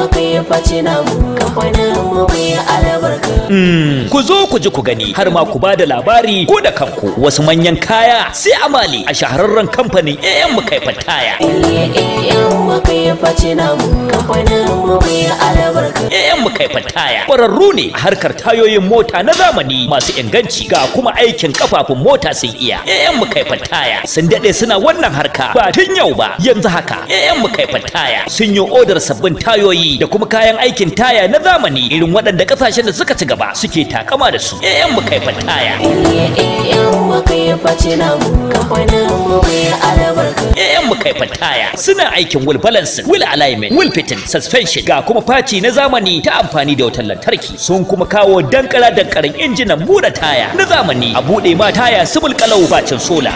ku zo ku ji ku gani har ma ku ba da labari ko da kanku wasu manyan kaya sai amali a shahararren kamfanin AM Kaifan Taya. AM Kaifan Taya ƙwararru ne a harkar tayoyin mota na zamani masu inganci ga kuma aikin kafafun mota sun iya. AM Kaifan Taya sun daɗe suna wannan harka ba tun yau ba yanzu haka. AM Kaifan Taya sun yi odar sabbin tayoyi da kuma kayan aikin taya na zamani irin waɗanda ƙasashen da suka ci gaba suke takama da su. AM Kaifan Taya. AM Kaifan Taya suna aikin wheel balancing, wheel alignment, wheel fitting, suspension ga kuma faci na zamani ta amfani da wutar lantarki. Sun kuma kawo dankara dankaran injinan buɗe taya na zamani a buɗe ma taya subul kalau bacin sola.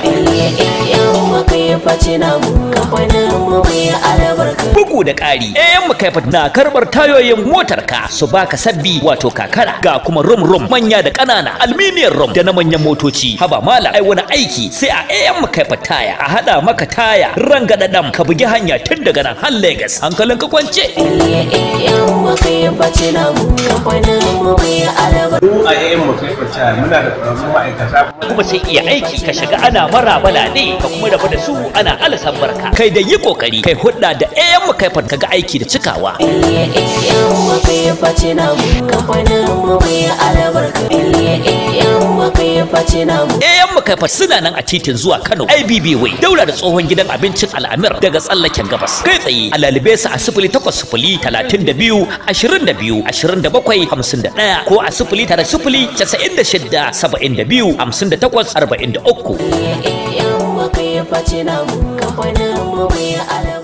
Bugu da ƙari, AM Kaifat na karɓar tayoyin motarka su baka sabbi wato kakara ga kuma rum rum manya da ƙanana aluminium rum da na manyan motoci. Haba mala ai wani aiki sai a AM Kaifat taya a haɗa maka taya rangadadam ka bugi hanya tun daga nan har Lagos hankalin ka kwance. mu a yayin mu kai kwanciya muna da ƙwararrun ma'aikata kuma sai iya aiki ka shiga ana marabala ne ka kuma rabu da su ana alasan barka kai da yi kokari kai hudda da AM Kaifat kaga aiki da cikawa. AM Kaifat suna nan a titin zuwa Kano IBB Way daura da tsohon gidan abincin Al'amir daga tsallaken gabas kai tsaye a lalibe su a sifili takwas sifili talatin da biyu ashirin da biyu ashirin da bakwai hamsin da ɗaya ko a sifili tara sifili casa'in da shidda saba'in da biyu hamsin da takwas arba'in da uku. Kamfanin mu mai albarka.